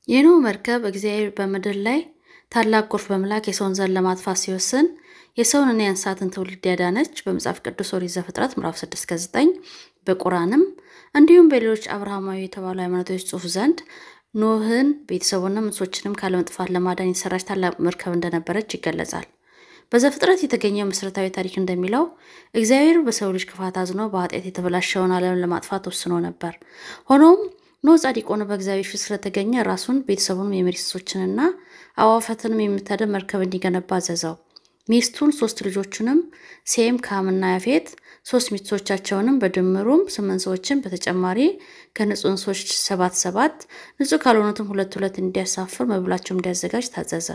የኖህ መርከብ እግዚአብሔር በምድር ላይ ታላቅ ጎርፍ በመላክ የሰውን ዘር ለማጥፋት ሲወስን የሰውንና የእንስሳትን ትውልድ ያዳነች በመጽሐፍ ቅዱስ ኦሪት ዘፍጥረት ምዕራፍ 6 እስከ 9 በቁርአንም እንዲሁም በሌሎች አብርሃማዊ የተባሉ ሃይማኖቶች ጽሑፍ ዘንድ ኖህን ቤተሰቡንም እንስሶችንም ካለመጥፋት ለማዳን የተሰራች ታላቅ መርከብ እንደነበረች ይገለጻል። በዘፍጥረት የተገኘው መሠረታዊ ታሪክ እንደሚለው እግዚአብሔር በሰው ልጅ ክፋት አዝኖ በኃጢአት የተበላሸውን ዓለም ለማጥፋት ወስኖ ነበር። ሆኖም ኖህ ጻድቅ ሆኖ በእግዚአብሔር ፊት ስለተገኘ ራሱን ቤተሰቡንም የመሬት እንስሶችንና አዕዋፋትንም የምታደን መርከብ እንዲገነባ አዘዘው። ሚስቱን ሶስት ልጆቹንም ሴም፣ ካምና ያፌት ሶስት ሚስቶቻቸውንም በድምሩም ስምንት ሰዎችን በተጨማሪ ከንጹህ እንስሶች ሰባት ሰባት ንጹህ ካልሆኑትም ሁለት ሁለት እንዲያሳፍር መብላቸውም እንዲያዘጋጅ ታዘዘ።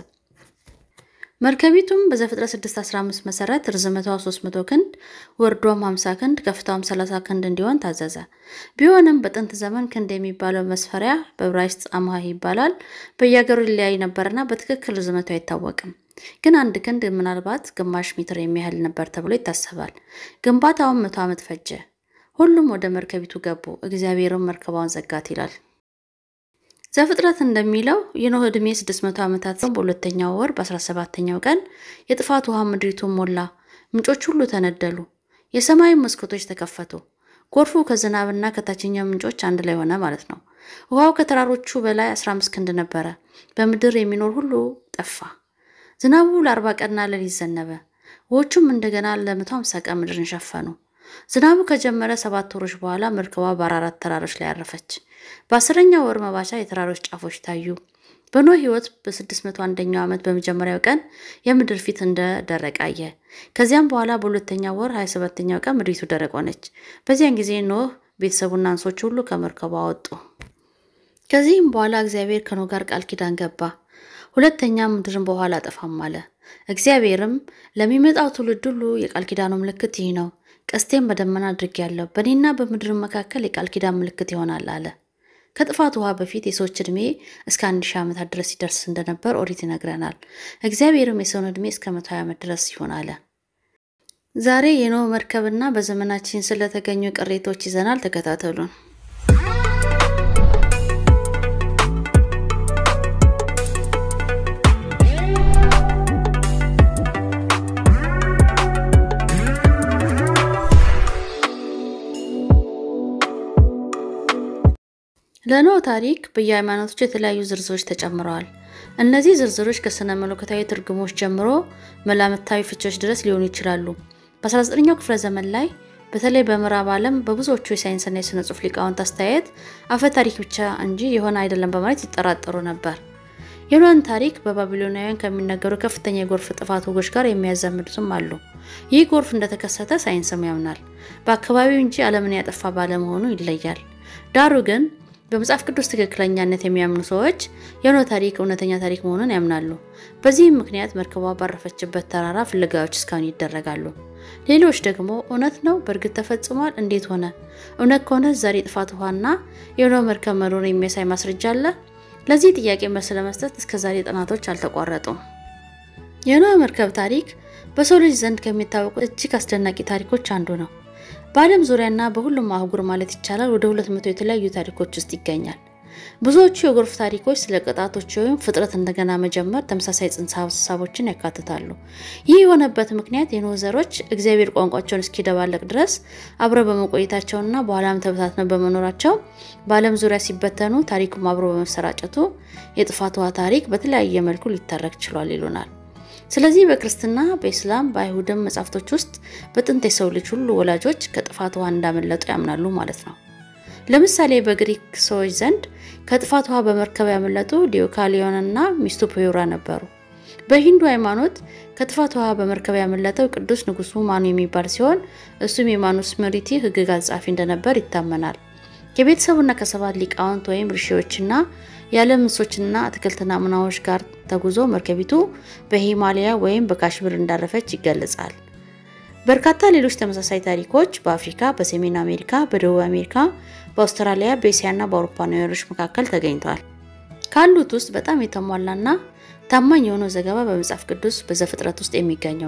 መርከቢቱም በዘፍጥረት 615 መሰረት ርዝመቷ 300 ክንድ ወርዷም 50 ክንድ ከፍታዋም 30 ክንድ እንዲሆን ታዘዘ። ቢሆንም በጥንት ዘመን ክንድ የሚባለው መስፈሪያ በዕብራይስጥ አምሃ ይባላል በየሀገሩ ሊለያይ ነበርና በትክክል ርዝመቱ አይታወቅም። ግን አንድ ክንድ ምናልባት ግማሽ ሜትር የሚያህል ነበር ተብሎ ይታሰባል። ግንባታውን መቶ ዓመት ፈጀ። ሁሉም ወደ መርከቢቱ ገቡ፣ እግዚአብሔርም መርከቧን ዘጋት ይላል። ዘፍጥረት እንደሚለው የኖህ ዕድሜ 600 ዓመታት ሲሆን በሁለተኛው ወር በ17ኛው ቀን የጥፋት ውሃ ምድሪቱን ሞላ፣ ምንጮች ሁሉ ተነደሉ፣ የሰማይ መስኮቶች ተከፈቱ። ጎርፉ ከዝናብና ከታችኛው ምንጮች አንድ ላይ ሆነ ማለት ነው። ውሃው ከተራሮቹ በላይ 15 ክንድ ነበረ። በምድር የሚኖር ሁሉ ጠፋ። ዝናቡ ለአርባ ቀንና ሌሊት ዘነበ። ውሆቹም እንደገና ለመቶ ሃምሳ ቀን ምድርን ሸፈኑ። ዝናቡ ከጀመረ ሰባት ወሮች በኋላ መርከቧ በአራራት ተራሮች ላይ አረፈች። በአስረኛው ወር መባቻ የተራሮች ጫፎች ታዩ። በኖህ ሕይወት በስድስት መቶ አንደኛው ዓመት በመጀመሪያው ቀን የምድር ፊት እንደ ደረቅ አየ። ከዚያም በኋላ በሁለተኛው ወር ሀያ ሰባተኛው ቀን ምድሪቱ ደረቅ ሆነች። በዚያን ጊዜ ኖህ ቤተሰቡና እንስሶች ሁሉ ከመርከቧ ወጡ። ከዚህም በኋላ እግዚአብሔር ከኖህ ጋር ቃል ኪዳን ገባ። ሁለተኛ ምድርን በውኃ አላጠፋም አለ። እግዚአብሔርም ለሚመጣው ትውልድ ሁሉ የቃል ኪዳኑ ምልክት ይህ ነው፣ ቀስቴን በደመና አድርጌአለሁ፣ በእኔና በምድር መካከል የቃል ኪዳን ምልክት ይሆናል አለ። ከጥፋት ውሃ በፊት የሰዎች ዕድሜ እስከ አንድ ሺህ ዓመታት ድረስ ይደርስ እንደነበር ኦሪት ይነግረናል። እግዚአብሔርም የሰውን ዕድሜ እስከ መቶ ሀያ ዓመት ድረስ ይሆን አለ። ዛሬ የኖህ መርከብና በዘመናችን ስለተገኙ ቅሬቶች ይዘናል። ተከታተሉን። ለኖህ ታሪክ በየሃይማኖቶች የተለያዩ ዝርዝሮች ተጨምረዋል። እነዚህ ዝርዝሮች ከስነ መለኮታዊ ትርጉሞች ጀምሮ መላምታዊ ፍቾች ድረስ ሊሆኑ ይችላሉ። በ19ኛው ክፍለ ዘመን ላይ በተለይ በምዕራብ ዓለም በብዙዎቹ የሳይንስና የሥነ ጽሑፍ ሊቃውንት አስተያየት አፈ ታሪክ ብቻ እንጂ የሆነ አይደለም በማለት ይጠራጠሩ ነበር። የኖህን ታሪክ በባቢሎናውያን ከሚነገሩ ከፍተኛ የጎርፍ ጥፋት ወጎች ጋር የሚያዛምዱትም አሉ። ይህ ጎርፍ እንደተከሰተ ሳይንስም ያምናል። በአካባቢው እንጂ ዓለምን ያጠፋ ባለመሆኑ ይለያል። ዳሩ ግን በመጽሐፍ ቅዱስ ትክክለኛነት የሚያምኑ ሰዎች የኖህ ታሪክ እውነተኛ ታሪክ መሆኑን ያምናሉ። በዚህም ምክንያት መርከቧ ባረፈችበት ተራራ ፍለጋዎች እስካሁን ይደረጋሉ። ሌሎች ደግሞ እውነት ነው፣ በእርግጥ ተፈጽሟል፣ እንዴት ሆነ? እውነት ከሆነ ዛሬ ጥፋት ውሃና የኖህ መርከብ መኖር የሚያሳይ ማስረጃ አለ? ለዚህ ጥያቄ መልስ ለመስጠት እስከ ዛሬ ጥናቶች አልተቋረጡም። የኖህ መርከብ ታሪክ በሰው ልጅ ዘንድ ከሚታወቁ እጅግ አስደናቂ ታሪኮች አንዱ ነው። በዓለም ዙሪያና በሁሉም አህጉር ማለት ይቻላል ወደ ሁለት መቶ የተለያዩ ታሪኮች ውስጥ ይገኛል። ብዙዎቹ የጎርፍ ታሪኮች ስለ ቅጣቶች ወይም ፍጥረት እንደገና መጀመር ተመሳሳይ ጽንሰ ሀሳቦችን ያካትታሉ። ይህ የሆነበት ምክንያት የኖህ ዘሮች እግዚአብሔር ቋንቋቸውን እስኪደባለቅ ድረስ አብረው በመቆየታቸውና በኋላም ተበታትነው በመኖራቸው በዓለም ዙሪያ ሲበተኑ ታሪኩም አብሮ በመሰራጨቱ የጥፋት ውሃ ታሪክ በተለያየ መልኩ ሊተረክ ችሏል ይሉናል። ስለዚህ በክርስትና፣ በኢስላም፣ በአይሁድም መጻሕፍቶች ውስጥ በጥንት የሰው ልጅ ሁሉ ወላጆች ከጥፋት ውሃ እንዳመለጡ ያምናሉ ማለት ነው። ለምሳሌ በግሪክ ሰዎች ዘንድ ከጥፋት ውሃ በመርከብ ያመለጡ ዲዮካሊዮንና ሚስቱ ፖዮራ ነበሩ። በሂንዱ ሃይማኖት ከጥፋት ውሃ በመርከብ ያመለጠው ቅዱስ ንጉሱ ማኑ የሚባል ሲሆን እሱም የማኑስምሪቲ ሕግጋት ጸሐፊ እንደነበር ይታመናል። ከቤተሰቡና ከሰባት ሊቃውንት ወይም ርሺዎችና የዓለም እንስሶችና አትክልት ናሙናዎች ጋር ተጉዞ መርከቢቱ በሂማሊያ ወይም በካሽሚር እንዳረፈች ይገለጻል። በርካታ ሌሎች ተመሳሳይ ታሪኮች በአፍሪካ፣ በሰሜን አሜሪካ፣ በደቡብ አሜሪካ፣ በአውስትራሊያ፣ በእስያና በአውሮፓ ነዋሪዎች መካከል ተገኝተዋል። ካሉት ውስጥ በጣም የተሟላና ታማኝ የሆነው ዘገባ በመጽሐፍ ቅዱስ በዘፍጥረት ውስጥ የሚገኘው ነው።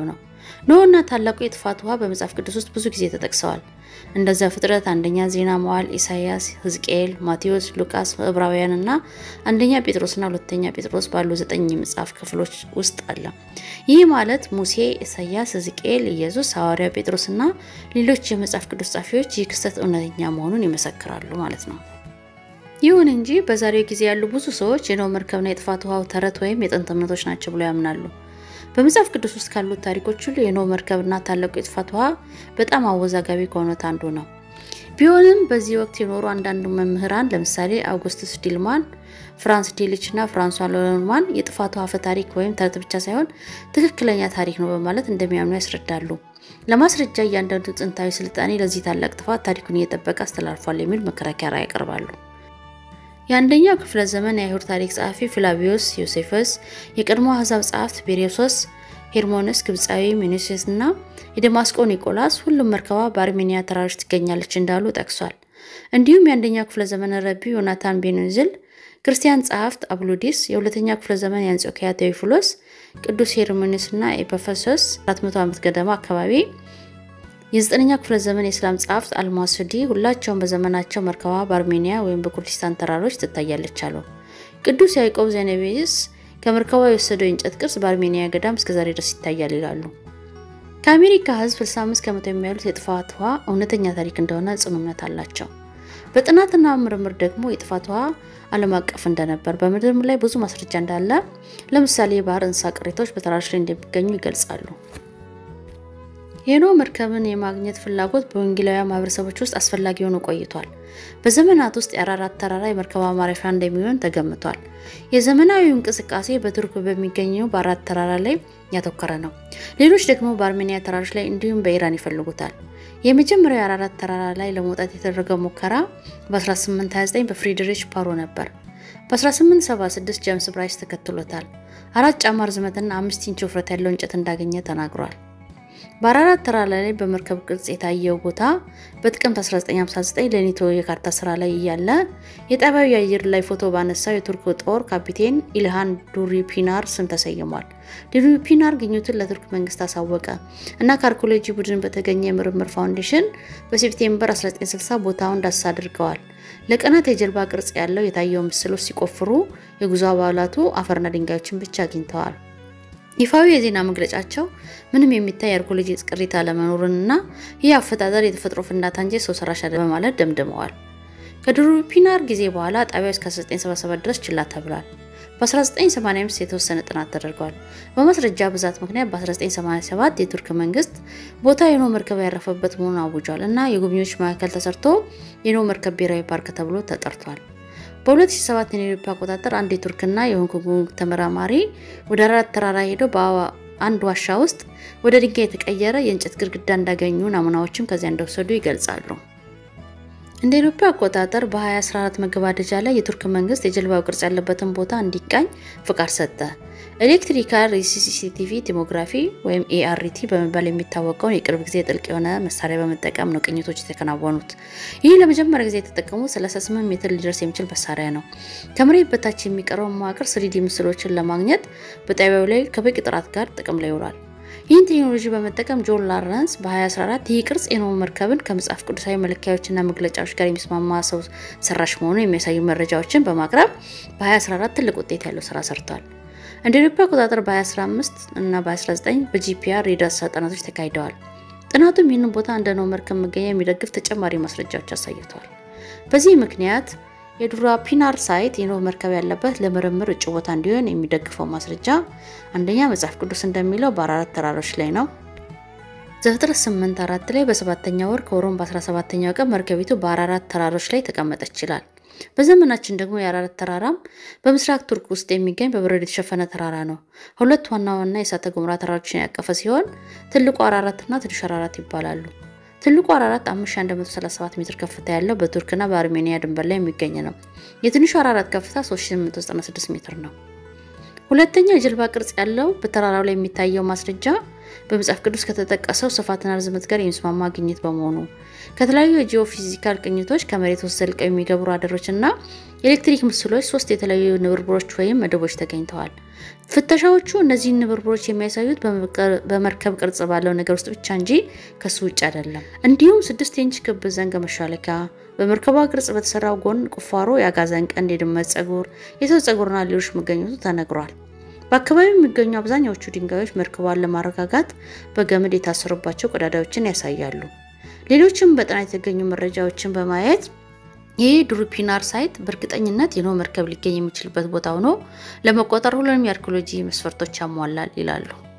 ኖህና ታላቁ የጥፋት ውሃ በመጽሐፍ ቅዱስ ውስጥ ብዙ ጊዜ ተጠቅሰዋል። እንደ ዘፍጥረት፣ አንደኛ ዜና መዋዕል፣ ኢሳይያስ፣ ሕዝቅኤል፣ ማቴዎስ፣ ሉቃስ፣ ዕብራውያን እና አንደኛ ጴጥሮስና ሁለተኛ ጴጥሮስ ባሉ ዘጠኝ የመጽሐፍ ክፍሎች ውስጥ አለ። ይህ ማለት ሙሴ፣ ኢሳይያስ፣ ሕዝቅኤል፣ ኢየሱስ፣ ሐዋርያው ጴጥሮስና ሌሎች የመጽሐፍ ቅዱስ ጻፊዎች ይህ ክስተት እውነተኛ መሆኑን ይመሰክራሉ ማለት ነው። ይሁን እንጂ በዛሬው ጊዜ ያሉ ብዙ ሰዎች የኖህ መርከብና የጥፋት ውሃው ተረት ወይም የጥንት እምነቶች ናቸው ብለው ያምናሉ። በመጽሐፍ ቅዱስ ውስጥ ካሉት ታሪኮች ሁሉ የኖህ መርከብና ታላቁ የጥፋት ውሃ በጣም አወዛጋቢ ከሆኑት አንዱ ነው። ቢሆንም በዚህ ወቅት የኖሩ አንዳንድ መምህራን ለምሳሌ አውጉስቱስ ዲልማን፣ ፍራንስ ዲሊች እና ፍራንሷ ሎርማን የጥፋት ውሃ አፈ ታሪክ ወይም ተረት ብቻ ሳይሆን ትክክለኛ ታሪክ ነው በማለት እንደሚያምኑ ያስረዳሉ። ለማስረጃ እያንዳንዱ ጥንታዊ ስልጣኔ ለዚህ ታላቅ ጥፋት ታሪኩን እየጠበቀ አስተላልፏል የሚል መከራከሪያ ያቀርባሉ። የአንደኛው ክፍለ ዘመን የአይሁድ ታሪክ ጸሐፊ ፍላቪዮስ ዮሴፈስ፣ የቀድሞ አሕዛብ ጸሐፍት ቤሬሶስ፣ ሄርሞንስ ግብፃዊ፣ ሚኒሴስ እና የደማስቆ ኒቆላስ ሁሉም መርከቧ በአርሜኒያ ተራሮች ትገኛለች እንዳሉ ጠቅሷል። እንዲሁም የአንደኛው ክፍለ ዘመን ረቢ ዮናታን ቤንዝል፣ ክርስቲያን ጸሐፍት አብሉዲስ፣ የሁለተኛው ክፍለ ዘመን የአንጾኪያ ቴዎፊሎስ፣ ቅዱስ ሄርሞንስ እና ኤፐፈሶስ 400 ዓመት ገደማ አካባቢ የዘጠነኛው ክፍለ ዘመን የእስላም ጸሐፍት አልማሱዲ ሁላቸውም በዘመናቸው መርከቧ በአርሜኒያ ወይም በኩርዲስታን ተራሮች ትታያለች አሉ። ቅዱስ ያዕቆብ ዘኔቤስ ከመርከቧ የወሰደው የእንጨት ቅርጽ በአርሜኒያ ገዳም እስከዛሬ ድረስ ይታያል ይላሉ። ከአሜሪካ ሕዝብ 65 ከመቶ የሚያሉት የጥፋት ውሃ እውነተኛ ታሪክ እንደሆነ ጽኑ እምነት አላቸው። በጥናትና ምርምር ደግሞ የጥፋት ውሃ ዓለም አቀፍ እንደነበር፣ በምድርም ላይ ብዙ ማስረጃ እንዳለ፣ ለምሳሌ የባህር እንስሳ ቅሪቶች በተራሮች ላይ እንደሚገኙ ይገልጻሉ። የኖህ መርከብን የማግኘት ፍላጎት በወንጌላውያን ማህበረሰቦች ውስጥ አስፈላጊ ሆኖ ቆይቷል። በዘመናት ውስጥ የአራራት ተራራ የመርከቧ ማረፊያ እንደሚሆን ተገምቷል። የዘመናዊው እንቅስቃሴ በቱርክ በሚገኘው በአራት ተራራ ላይ ያተኮረ ነው። ሌሎች ደግሞ በአርሜኒያ ተራሮች ላይ እንዲሁም በኢራን ይፈልጉታል። የመጀመሪያው የአራራት ተራራ ላይ ለመውጣት የተደረገው ሙከራ በ1829 በፍሪድሪሽ ፓሮ ነበር። በ1876 ጀምስ ብራይስ ተከትሎታል። አራት ጫማ ርዝመትና አምስት ኢንች ውፍረት ያለው እንጨት እንዳገኘ ተናግሯል። በአራራት ተራራ ላይ በመርከብ ቅርጽ የታየው ቦታ በጥቅምት 1959 ለኔቶ የካርታ ስራ ላይ እያለ የጣቢያው የአየር ላይ ፎቶ ባነሳው የቱርክ ጦር ካፒቴን ኢልሃን ዱሪፒናር ስም ተሰይሟል። ዱሪፒናር ግኝቱን ለቱርክ መንግስት አሳወቀ እና ከአርኪኦሎጂ ቡድን በተገኘ የምርምር ፋውንዴሽን በሴፕቴምበር 1960 ቦታውን ዳሰሳ አድርገዋል። ለቀናት የጀልባ ቅርጽ ያለው የታየው ምስሎች ሲቆፍሩ የጉዞ አባላቱ አፈርና ድንጋዮችን ብቻ አግኝተዋል። ይፋዊ የዜና መግለጫቸው ምንም የሚታይ የአርኪኦሎጂ ቅሪት አለመኖርንና ይህ አፈጣጠር የተፈጥሮ ፍንዳታ እንጂ ሰው ሰራሽ አይደለም በማለት ደምድመዋል። ከዱሪፒናር ጊዜ በኋላ ጣቢያው እስከ 1977 ድረስ ችላ ተብሏል። በ1985 የተወሰነ ጥናት ተደርገዋል። በማስረጃ ብዛት ምክንያት በ1987 የቱርክ መንግስት ቦታ የኖህ መርከብ ያረፈበት መሆኑን አውጇል እና የጎብኚዎች ማዕከል ተሰርቶ የኖህ መርከብ ብሔራዊ ፓርክ ተብሎ ተጠርቷል። በ2007 የአውሮፓ አቆጣጠር አንድ የቱርክና የሆንግ ኮንግ ተመራማሪ ወደ አራራት ተራራ ሄደው በአንድ ዋሻ ውስጥ ወደ ድንጋይ የተቀየረ የእንጨት ግድግዳ እንዳገኙ ናሙናዎችም ከዚያ እንደወሰዱ ይገልጻሉ። እንደ አውሮፓ አቆጣጠር በ2014 መገባደጃ ላይ የቱርክ መንግስት የጀልባው ቅርጽ ያለበትን ቦታ እንዲቃኝ ፍቃድ ሰጠ። ኤሌክትሪካል ሪሲሲቲቪ ቲሞግራፊ ወይም ኤአርቲ በመባል የሚታወቀውን የቅርብ ጊዜ ጥልቅ የሆነ መሳሪያ በመጠቀም ነው ቅኝቶች የተከናወኑት። ይህ ለመጀመሪያ ጊዜ የተጠቀሙት 38 ሜትር ሊደርስ የሚችል መሳሪያ ነው። ከመሬት በታች የሚቀረውን መዋቅር ስሪዲ ምስሎችን ለማግኘት በጣቢያው ላይ ከበቂ ጥራት ጋር ጥቅም ላይ ይውላል። ይህን ቴክኖሎጂ በመጠቀም ጆን ላረንስ በ2014 ይህ ቅርጽ የኖህ መርከብን ከመጽሐፍ ቅዱሳዊ መለኪያዎችና መግለጫዎች ጋር የሚስማማ ሰው ሰራሽ መሆኑን የሚያሳዩ መረጃዎችን በማቅረብ በ2014 ትልቅ ውጤት ያለው ስራ ሰርቷል። እንደ አውሮፓ አቆጣጠር በ2015 እና በ2019 በጂፒአር የዳሰሳ ጥናቶች ተካሂደዋል። ጥናቱም ይህንን ቦታ እንደ ኖህ መርከብ መገኛ የሚደግፍ ተጨማሪ ማስረጃዎች አሳይተዋል። በዚህ ምክንያት የዱራፒናር ሳይት የኖህ መርከብ ያለበት ለምርምር እጩ ቦታ እንዲሆን የሚደግፈው ማስረጃ አንደኛ መጽሐፍ ቅዱስ እንደሚለው በአራራት ተራሮች ላይ ነው። ዘፍጥረት 8 አራት ላይ በሰባተኛ ወር ከወሩም በ17ኛው ቀን መርከቢቱ በአራራት ተራሮች ላይ ተቀመጠች ይላል። በዘመናችን ደግሞ የአራራት ተራራም በምስራቅ ቱርክ ውስጥ የሚገኝ በበረዶ የተሸፈነ ተራራ ነው። ሁለት ዋና ዋና የእሳተ ገሞራ ተራሮችን ያቀፈ ሲሆን ትልቁ አራራትና ትንሹ አራራት ይባላሉ። ትልቁ አራራት 5137 ሜትር ከፍታ ያለው በቱርክና በአርሜኒያ ድንበር ላይ የሚገኝ ነው። የትንሹ አራራት ከፍታ 3896 ሜትር ነው። ሁለተኛው የጀልባ ቅርጽ ያለው በተራራው ላይ የሚታየው ማስረጃ በመጽሐፍ ቅዱስ ከተጠቀሰው ስፋትና ርዝመት ጋር የሚስማማ ግኝት በመሆኑ ከተለያዩ የጂኦፊዚካል ቅኝቶች ከመሬት ውስጥ ዘልቀው የሚገቡ ራዳሮች እና የኤሌክትሪክ ምስሎች ሶስት የተለያዩ ንብርብሮች ወይም መደቦች ተገኝተዋል። ፍተሻዎቹ እነዚህን ንብርብሮች የሚያሳዩት በመርከብ ቅርጽ ባለው ነገር ውስጥ ብቻ እንጂ ከሱ ውጭ አይደለም። እንዲሁም ስድስት ኢንች ክብ ዘንግ መሿለኪያ፣ በመርከቧ ቅርጽ በተሰራው ጎን ቁፋሮ የአጋዘን ቀንድ፣ የድመት ጸጉር፣ የሰው ጸጉርና ሌሎች መገኘቱ ተነግሯል። በአካባቢው የሚገኙ አብዛኛዎቹ ድንጋዮች መርከቧን ለማረጋጋት በገመድ የታሰሩባቸው ቀዳዳዎችን ያሳያሉ። ሌሎችም በጥናት የተገኙ መረጃዎችን በማየት ይህ ዱሩፒናር ሳይት በእርግጠኝነት የኖህ መርከብ ሊገኝ የሚችልበት ቦታ ሆኖ ለመቆጠር ሁሉንም የአርኪኦሎጂ መስፈርቶች ያሟላል ይላሉ።